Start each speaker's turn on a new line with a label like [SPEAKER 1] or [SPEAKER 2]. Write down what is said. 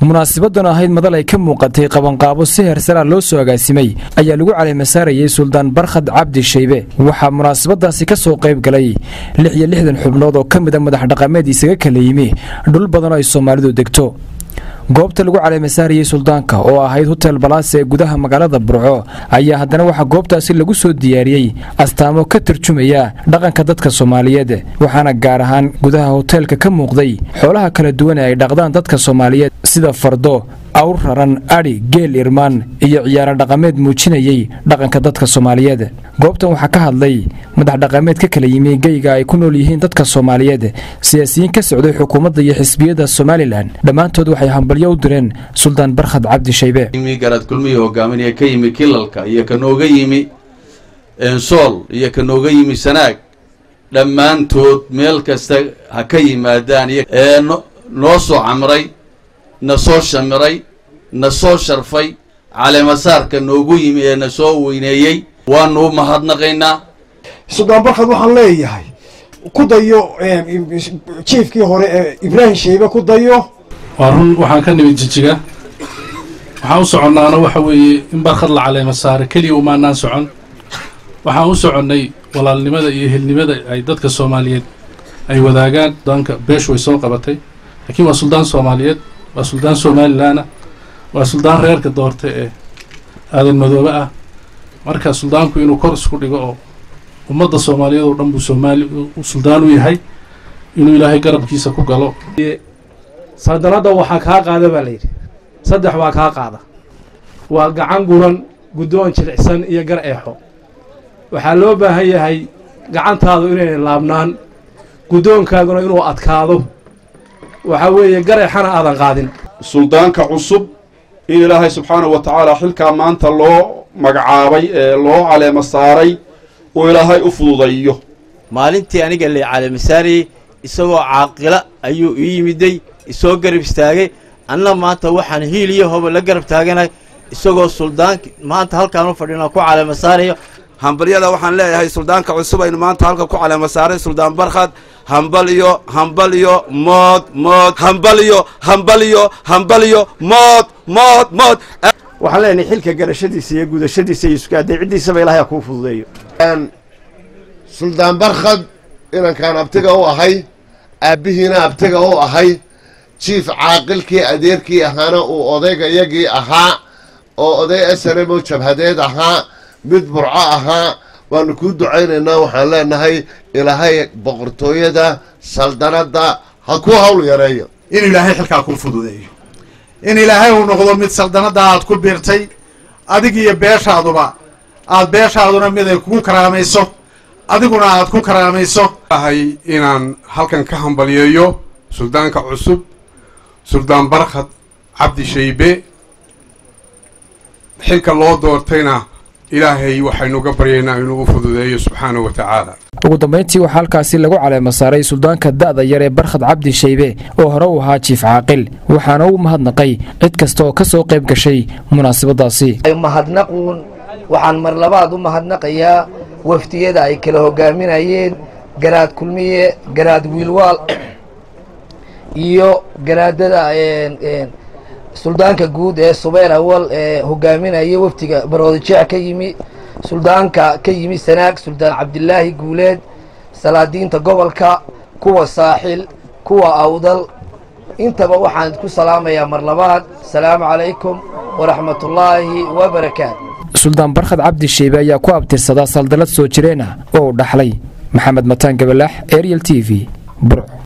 [SPEAKER 1] munaasibadan ahayd madal ay ka muuqatay qabanqaabo si heersaraa loo soo agaasimay ayaa lagu caleemasaarayey suldaan barkhad cabdi shaybe waxaa munaasabadaasi ka soo qayb galay lix iyo lixdan xubnood oo ka mida madax dhaqameed isaga kala yimi dhul badan oo ay soomaalidu degto goobta lagu caleemasaarayey suldaanka oo ahayd hotel balaase ee gudaha magaalada burco ayaa haddana waxaa goobtaasi lagu soo diyaariyey astaamo ka tarjumaya dhaqanka dadka soomaaliyeed waxaana gaar ahaan gudaha hoteelka ka muuqday xoolaha kala duwan ee ay dhaqdaan dadka soomaaliyeed sida fardo awr raran adhi geel irmaan iyo ciyaaro dhaqameed muujinayey dhaqanka dadka soomaaliyeed goobtan waxaa ka hadlay madax dhaqameed ka kala yimi geyga ay ku nool yihiin dadka soomaaliyeed siyaasiyiin ka socday xukuumadda iyo xisbiyada somalilan dhammaantood waxay hambalyo u direen suldaan barkhad cabdi shaybe
[SPEAKER 2] garad kulmihii hogaaminaya ka yimi kilalka iyo ka nooga yimi ensool iyo ka nooga yimi sanaag dhammaantood meel kasta ha ka yimaadaan ee noo soo camray na soo shamiray na soo sharfay caleemasaarka noogu yimi ee na soo weyneeyey waanu u mahadnaqaynaa
[SPEAKER 3] suldaan barkhad waxaan leeyahay ku dayo jiefkii hore ee ibraahim shaybe ku dayo
[SPEAKER 4] waa run waxaan ka nimid jijiga waxaan u soconnaana waxa weeye in barkhad la caleema saare keliya umaanaan socon waxaan u soconnay walaalnimada iyo helnimada ay dadka soomaaliyeed ay wadaagaan suldaanka beeshu way soo qabatay laakiin waa suldaan soomaaliyeed waa suldaan somalilaana waa suldaan reerka doorta ee aadan madoobe ah marka suldaanku inuu kor isku dhigo oo ummadda soomaaliyeed oo dhan buu soomaali suldaan u yahay inuu ilaahay garabkiisa ku galo
[SPEAKER 5] saldanadda waxaa kaa qaada baa layidhi saddex waa kaa qaada waa gacan guran guddoon jilicsan iyo gar eexo waxaa loo baahan yahay gacantaadu inayna laabnaan guddoonkaaguna inuu adkaado waxaa weeye gar eexana aadan qaadin
[SPEAKER 6] suldaanka cusub in ilaahay subxaanahu wa tacaala xilkaa maanta loo magacaabay ee loo caleema saaray uu ilaahay u fududayo
[SPEAKER 7] maalintii aniga lay caleemasaarayey isagoo caaqila ayuu ii yimiday isoo garab istaagay anna maanta waxaan hiil iyo hoba la garab taaganahay isagoo suldaanki maanta halkaan u fadhina ku caleema saarayo
[SPEAKER 8] hambalyada waxaan leeyahay suldaanka cusub aynu maanta halka ku caleema saaray suldaan barkhad hambalyo hambalyo mood mood hambalyo hambalyo hambalyo mood mood mood
[SPEAKER 9] waxaan leenahay xilka garashadiisa iyo gudashadiisa iyo iskaadeecidiisaba ilahay ha kuu fududeeyo
[SPEAKER 10] suldaan barkhad inankaan abtiga u ahay aabbihiina abtiga u ahay jiif caaqilkii adeerkii ahaana uu odaygayagii ahaa oo oday asaremo jabhadeed ahaa mid burco ahaa waanu kuu ducaynaynaa waxaan leenahay ilaahay boqortooyada saldanadda ha kuu hawl yareeyo
[SPEAKER 11] in ilaahay xilkaa kuu fududeeyo in ilaahay uu noqdo mid saldanadda aad ku biirtay adig iyo beeshaaduba aad beeshaaduna mid ay kugu karaamayso adiguna aad ku karaamayso
[SPEAKER 12] ahay inaan halkan ka hambalyeeyo suldaanka cusub suldaan barkhad cabdi shaybe xilka loo doortayna ilaahay waxaynuga baryaynaa inuu u fududeeyo subxaanahu wa tacaala
[SPEAKER 1] ugu dambayntii waxaa halkaasi lagu caleema saaray suldaanka da'da yar ee barkhad cabdi shaybe oo hore u ahaa jiif caaqil waxaana u mahadnaqay cid kasta oo ka soo qayb gashay munaasabadaasi
[SPEAKER 13] mahadnaquun waxaan mar labaad u mahadnaqayaa wafdiyada ay kala hogaaminayeen garaad kulmiye garaad wiilwaal iyo garaadada suldaanka guud ee subayr awal ee hogaaminaya wafdiga baroodijeec ka yimi suldaanka ka yimi sanaag suldaan cabdilaahi guuleed salaadiinta gobolka kuwa saaxil kuwa awdal intaba waxaan ku salaamayaa mar labaad asalaamu calaykum waraxmatullaahi wabarakaatu
[SPEAKER 1] suldaan barkhad cabdi sheybe ayaa ku abtirsadaa saldalad soo jireen ah oo u dhaxlay maxamed mataan gabalaax ariel t v burc